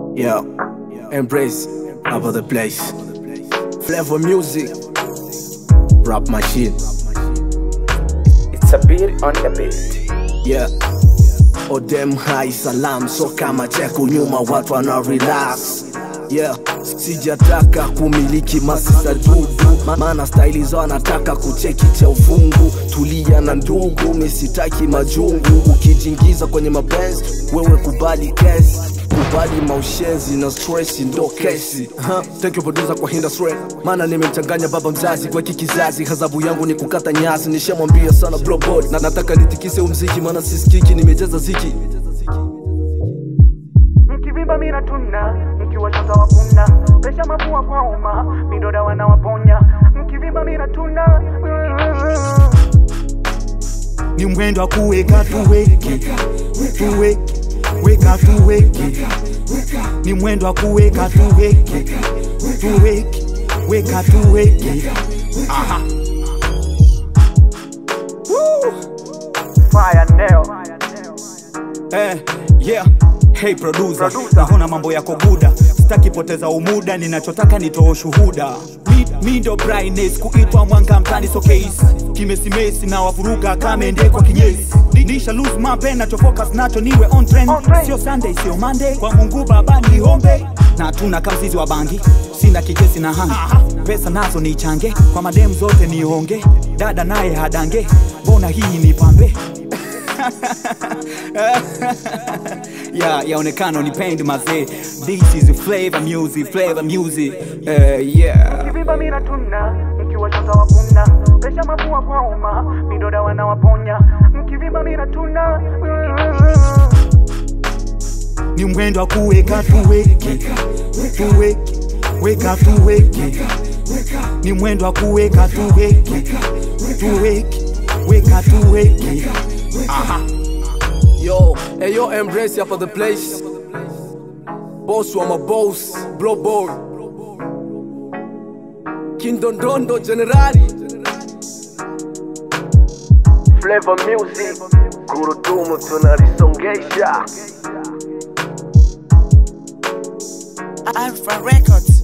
Yeah, embrace about the place. Flavor music, rap machine. It's a beat on the beat. Yeah. Odem hai salam, so kama cheko nyuma watu wana relax. Yeah, sijataka kumiliki masisa dudu Ma- maana staili zao anataka kucheki cha ufungu. Tulia na ndugu, misitaki majungu. Ukijingiza kwenye mapenzi, wewe kubali kesi kubali maushenzi na stress ndo kesi Ha, thank you producer kwa industry maana nimemchanganya baba mzazi kwa hiki kizazi hazabu yangu ni kukata nyasi nishamwambia sana bro boy na nataka nitikise umziki maana sisikiki nimejaza ziki mkivimba mina tuna mkiwachota wakuna presha mapua kwa uma midoda wanawaponya mkivimba mina tuna ni mwendo wa kuweka tuweke tuweke weka tuweke ni mwendo wa kuweka tuweke tuweke weka tuweke aha fire nail Eh, yeah. Hey producer, naona mambo yako guda, sitaki poteza umuda, ninachotaka nitoa ushuhuda. Mi, mi ndo brightness kuitwa mwanga mtani so case kimesimesi na wavuruga kamende kwa kinyesi Ni- nisha lose my pen nacho focus nacho niwe on trend On trend. sio Sunday sio Monday kwa Mungu baba niombe na tuna kamzizi wa bangi sina kijesi na hangi pesa nazo nichange kwa madem zote nionge dada naye hadange mbona hii ni pambe ya yaonekana unipendi mazee this is flavor music flavor music uh, yeah mkivimba mina tuna mkiwachota wakuna presha mapua kwa uma midoda wanawaponya mkivimba mina tuna ni mwendo wa kuweka tuweke tuweke weka tuweke ni mwendo wa kuweka tuweke tuweke weka tuweke aha yo hey yo embrace hapa the place boss wa maboss bro boy kindondondo generali Flavor music gurudumu tunalisongesha Alpha Records.